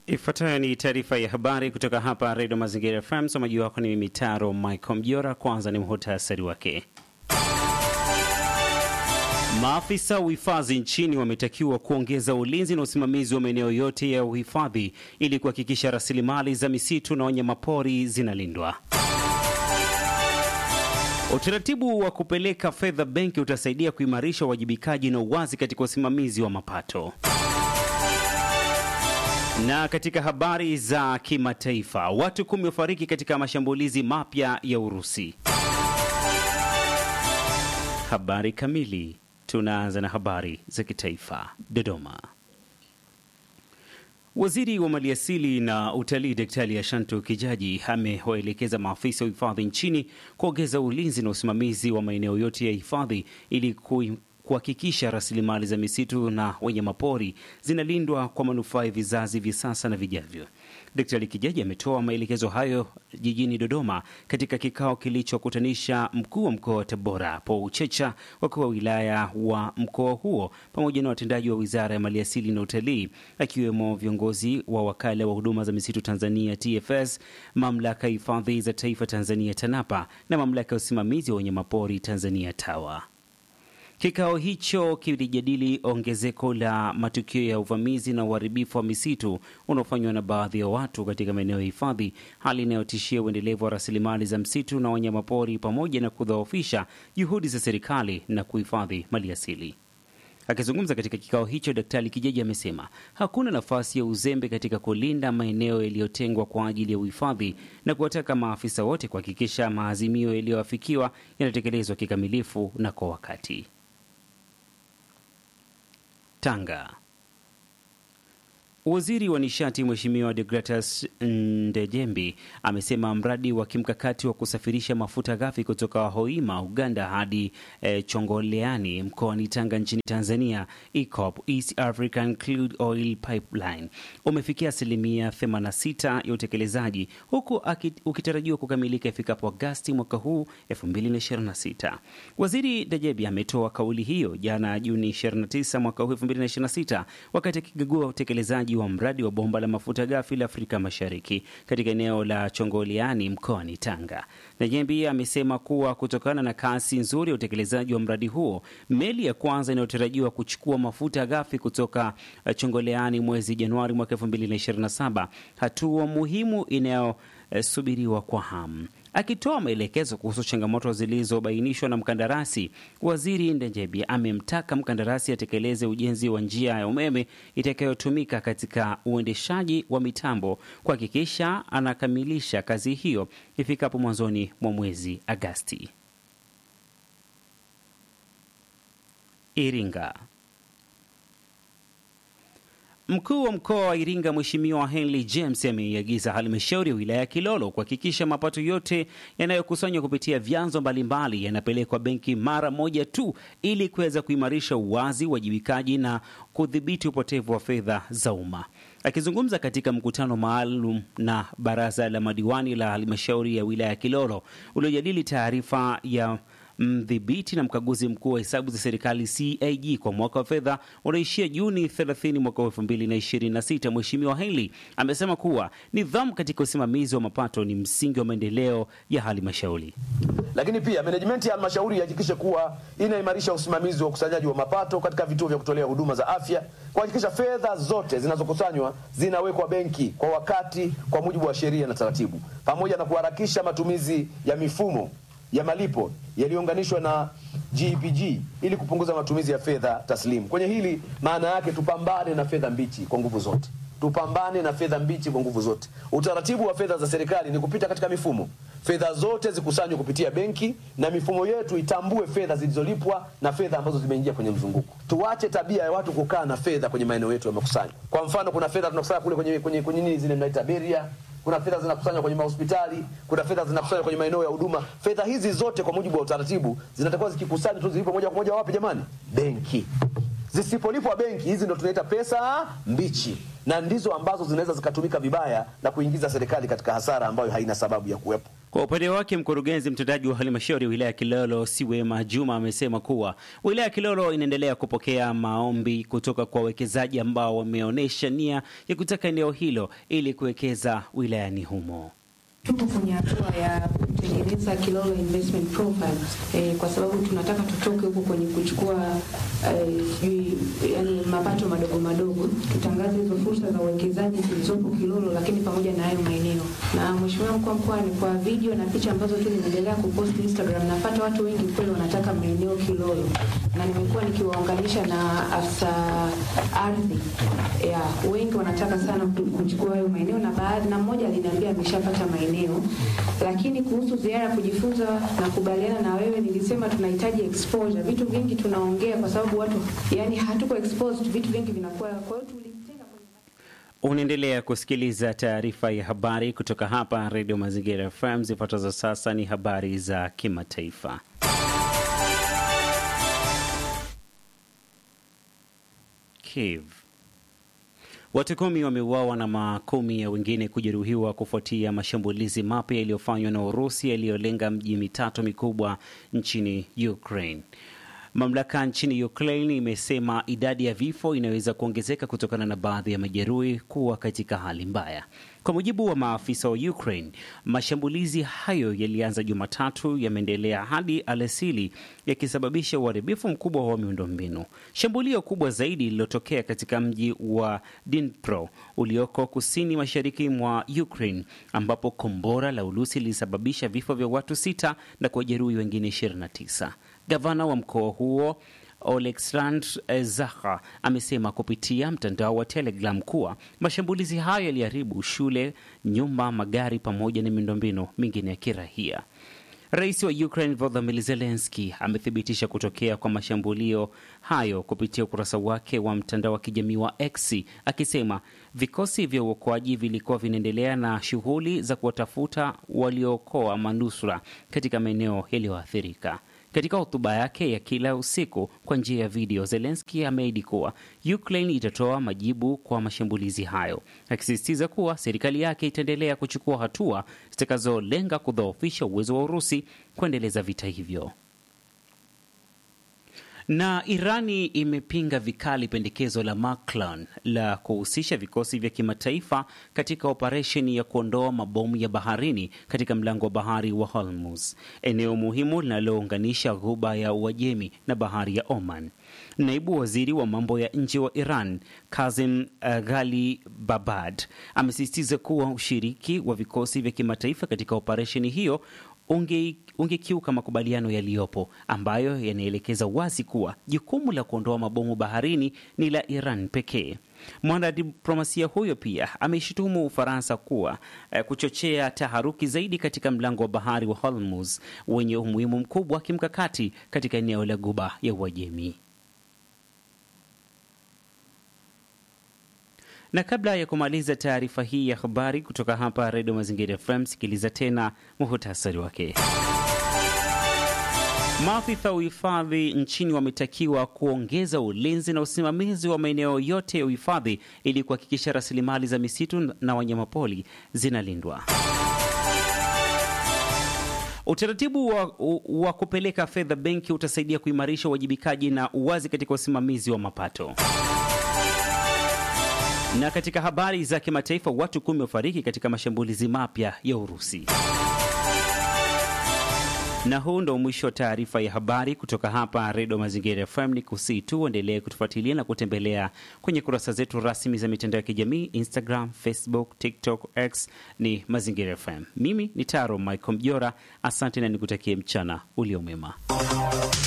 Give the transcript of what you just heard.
Ifuatayo ni taarifa ya habari kutoka hapa Redio Mazingira FM. Msomaji wako ni mimi Taro Michael Mjora. Kwanza ni muhtasari wake. Maafisa uhifadhi nchini wametakiwa kuongeza ulinzi na usimamizi wa maeneo yote ya uhifadhi ili kuhakikisha rasilimali za misitu na wanyamapori zinalindwa. Utaratibu wa kupeleka fedha benki utasaidia kuimarisha uwajibikaji na uwazi katika usimamizi wa mapato. Na katika habari za kimataifa, watu kumi wafariki katika mashambulizi mapya ya Urusi. Habari kamili. Tunaanza na habari za kitaifa. Dodoma. Waziri wa Maliasili na Utalii Daktari Ashantu Kijaji amewaelekeza maafisa wa hifadhi nchini kuongeza ulinzi na usimamizi wa maeneo yote ya hifadhi ili kuhakikisha rasilimali za misitu na wanyamapori zinalindwa kwa manufaa ya vizazi vya sasa na vijavyo. Daktari Kijaji ametoa maelekezo hayo jijini Dodoma katika kikao kilichokutanisha mkuu wa mkoa wa Tabora Paul Checha, wakuu wa wilaya wa mkoa huo pamoja na watendaji wa wizara ya maliasili na utalii, akiwemo viongozi wa wakala wa huduma za misitu Tanzania TFS, mamlaka ya hifadhi za taifa Tanzania TANAPA na mamlaka ya usimamizi wa wanyamapori Tanzania TAWA. Kikao hicho kilijadili ongezeko la matukio ya uvamizi na uharibifu wa misitu unaofanywa na baadhi ya watu katika maeneo ya hifadhi, hali inayotishia uendelevu wa rasilimali za msitu na wanyamapori pamoja na kudhoofisha juhudi za serikali na kuhifadhi maliasili. Akizungumza katika kikao hicho, Daktari Kijaji amesema hakuna nafasi ya uzembe katika kulinda maeneo yaliyotengwa kwa ajili ya uhifadhi na kuwataka maafisa wote kuhakikisha maazimio yaliyoafikiwa yanatekelezwa kikamilifu na kwa wakati. Tanga. Waziri wa nishati Mheshimiwa Degratus Ndejembi amesema mradi wa kimkakati wa kusafirisha mafuta ghafi kutoka Hoima, Uganda hadi e, Chongoleani mkoani Tanga nchini Tanzania, EACOP, East African Crude Oil Pipeline umefikia asilimia 86 ya utekelezaji huku ukitarajiwa kukamilika ifikapo Agasti mwaka huu 2026. Waziri Ndejembi ametoa kauli hiyo jana Juni 29 mwaka huu 2026 wakati akikagua utekelezaji wa mradi wa bomba la mafuta ghafi la Afrika Mashariki katika eneo la Chongoliani mkoani Tanga. Najembi amesema kuwa kutokana na kasi nzuri ya utekelezaji wa mradi huo, meli ya kwanza inayotarajiwa kuchukua mafuta ghafi kutoka Chongoleani mwezi Januari mwaka 2027, hatua muhimu inayosubiriwa kwa hamu. Akitoa maelekezo kuhusu changamoto zilizobainishwa na mkandarasi, waziri Ndenjebi amemtaka mkandarasi atekeleze ujenzi wa njia ya umeme itakayotumika katika uendeshaji wa mitambo, kuhakikisha anakamilisha kazi hiyo ifikapo mwanzoni mwa mwezi Agasti. Iringa. Mkuu wa mkoa wa Iringa Mheshimiwa Henry James ameiagiza halmashauri ya wilaya ya Kilolo kuhakikisha mapato yote yanayokusanywa kupitia vyanzo mbalimbali yanapelekwa benki mara moja tu ili kuweza kuimarisha uwazi, uwajibikaji na kudhibiti upotevu wa fedha za umma. Akizungumza katika mkutano maalum na baraza la madiwani la halmashauri ya wilaya ya Kilolo uliojadili taarifa ya mdhibiti na mkaguzi mkuu wa hesabu za serikali CAG kwa mwaka wa fedha unaishia Juni 30 mwaka wa 2026, Mheshimiwa Henry amesema kuwa nidhamu katika usimamizi wa mapato ni msingi wa maendeleo ya halmashauri. Lakini pia management ya halmashauri ihakikishe kuwa inaimarisha usimamizi wa ukusanyaji wa mapato katika vituo vya kutolea huduma za afya, kuhakikisha fedha zote zinazokusanywa zinawekwa benki kwa wakati, kwa mujibu wa sheria na taratibu, pamoja na kuharakisha matumizi ya mifumo ya malipo yaliyounganishwa na GPG ili kupunguza matumizi ya fedha taslimu. Kwenye hili maana yake tupambane na fedha mbichi kwa nguvu zote, tupambane na fedha mbichi kwa nguvu zote. Utaratibu wa fedha za serikali ni kupita katika mifumo, fedha zote zikusanywe kupitia benki, na mifumo yetu itambue fedha zilizolipwa na fedha ambazo zimeingia kwenye mzunguko. Tuache tabia ya watu kukaa na fedha kwenye maeneo yetu ya makusanyo. Kwa mfano, kuna fedha tunakusanya kule kwenye kwenye kwenye nini zile mnaita beria kuna fedha zinakusanywa kwenye mahospitali, kuna fedha zinakusanywa kwenye maeneo ya huduma. Fedha hizi zote kwa mujibu wa utaratibu zinatakiwa zikikusanywa tu zilipo moja kwa moja wapi jamani? Benki. Zisipolipwa benki, hizi ndo tunaita pesa mbichi, na ndizo ambazo zinaweza zikatumika vibaya na kuingiza serikali katika hasara ambayo haina sababu ya kuwepo. Kwa upande wake mkurugenzi mtendaji wa halmashauri ya wilaya ya Kilolo Siwema Juma amesema kuwa wilaya ya Kilolo inaendelea kupokea maombi kutoka kwa wawekezaji ambao wameonyesha nia ya kutaka eneo hilo ili kuwekeza wilayani humo. Tuko kwenye hatua ya kutengeneza Kilolo investment profile eh, kwa sababu tunataka tutoke huko kwenye kuchukua eh, sijui yani mapato madogo madogo, tutangaze hizo fursa za uwekezaji zilizopo Kilolo, lakini pamoja na hayo maeneo. Na mheshimiwa mkuu wa mkoa, ni kwa video na picha ambazo tu nimeendelea kupost Instagram, napata watu wengi kweli wanataka maeneo Kilolo, na nimekuwa nikiwaunganisha na afisa ardhi ya wengi wanataka sana kuchukua hayo maeneo, na baadhi na mmoja aliniambia ameshapata maeneo lakini kuhusu ziara ya kujifunza na kubaliana na wewe, nilisema tunahitaji exposure. Vitu vingi tunaongea kwa sababu watu yani hatuko exposed, vitu vingi vinakuwa. Kwa hiyo tulitenga kwenye Unaendelea kusikiliza taarifa ya habari kutoka hapa Redio Mazingira FM. Zifuatazo sasa ni habari za kimataifa. Kiev. Watu kumi wameuawa na makumi ya wengine kujeruhiwa kufuatia mashambulizi mapya yaliyofanywa na Urusi yaliyolenga mji mitatu mikubwa nchini Ukraine. Mamlaka nchini Ukraine imesema idadi ya vifo inaweza kuongezeka kutokana na baadhi ya majeruhi kuwa katika hali mbaya. Kwa mujibu wa maafisa wa Ukraine, mashambulizi hayo yalianza Jumatatu, yameendelea hadi alasili, yakisababisha uharibifu mkubwa wa miundombinu. Shambulio kubwa zaidi lililotokea katika mji wa Dnipro ulioko kusini mashariki mwa Ukraine, ambapo kombora la Urusi lilisababisha vifo vya watu sita na kuwajeruhi wengine 29. Gavana wa mkoa huo Oleksandr Zaha amesema kupitia mtandao wa Telegram kuwa mashambulizi hayo yaliharibu shule, nyumba, magari pamoja na miundombinu mingine ya kirahia. Rais wa Ukraine Volodymyr Zelensky amethibitisha kutokea kwa mashambulio hayo kupitia ukurasa wake wa mtandao wa kijamii wa X akisema vikosi vya uokoaji vilikuwa vinaendelea na shughuli za kuwatafuta waliookoa manusura katika maeneo yaliyoathirika. Katika hotuba yake ya kila usiku kwa njia ya video, Zelenski ameahidi kuwa Ukraine itatoa majibu kwa mashambulizi hayo, akisisitiza kuwa serikali yake itaendelea kuchukua hatua zitakazolenga kudhoofisha uwezo wa Urusi kuendeleza vita hivyo. Na Irani imepinga vikali pendekezo la Macron la kuhusisha vikosi vya kimataifa katika operesheni ya kuondoa mabomu ya baharini katika mlango wa bahari wa Hormuz, eneo muhimu linalounganisha ghuba ya Uajemi na bahari ya Oman. Naibu waziri wa mambo ya nje wa Iran Kazim Ghali Babad amesisitiza kuwa ushiriki wa vikosi vya kimataifa katika operesheni hiyo unge ungekiuka makubaliano yaliyopo ambayo yanaelekeza wazi kuwa jukumu la kuondoa mabomu baharini ni la Iran pekee. Mwanadiplomasia huyo pia ameishutumu Ufaransa kuwa eh, kuchochea taharuki zaidi katika mlango wa bahari wa Hormuz wenye umuhimu mkubwa wa kimkakati katika eneo la Ghuba ya Uajemi. Na kabla ya kumaliza taarifa hii ya habari kutoka hapa Redio Mazingira FM, sikiliza tena muhutasari wake. Maafisa wa uhifadhi nchini wametakiwa kuongeza ulinzi na usimamizi wa maeneo yote ya uhifadhi ili kuhakikisha rasilimali za misitu na wanyamapori zinalindwa. Utaratibu wa, wa kupeleka fedha benki utasaidia kuimarisha uwajibikaji na uwazi katika usimamizi wa mapato. Na katika habari za kimataifa, watu kumi wafariki katika mashambulizi mapya ya Urusi. Na huu ndo mwisho wa taarifa ya habari kutoka hapa Redio Mazingira FM. Ni kusii tu uendelee kutufuatilia na kutembelea kwenye kurasa zetu rasmi za mitandao ya kijamii Instagram, Facebook, TikTok, X ni Mazingira FM. Mimi ni Taro Michael Mjora, asante na nikutakie mchana uliomema.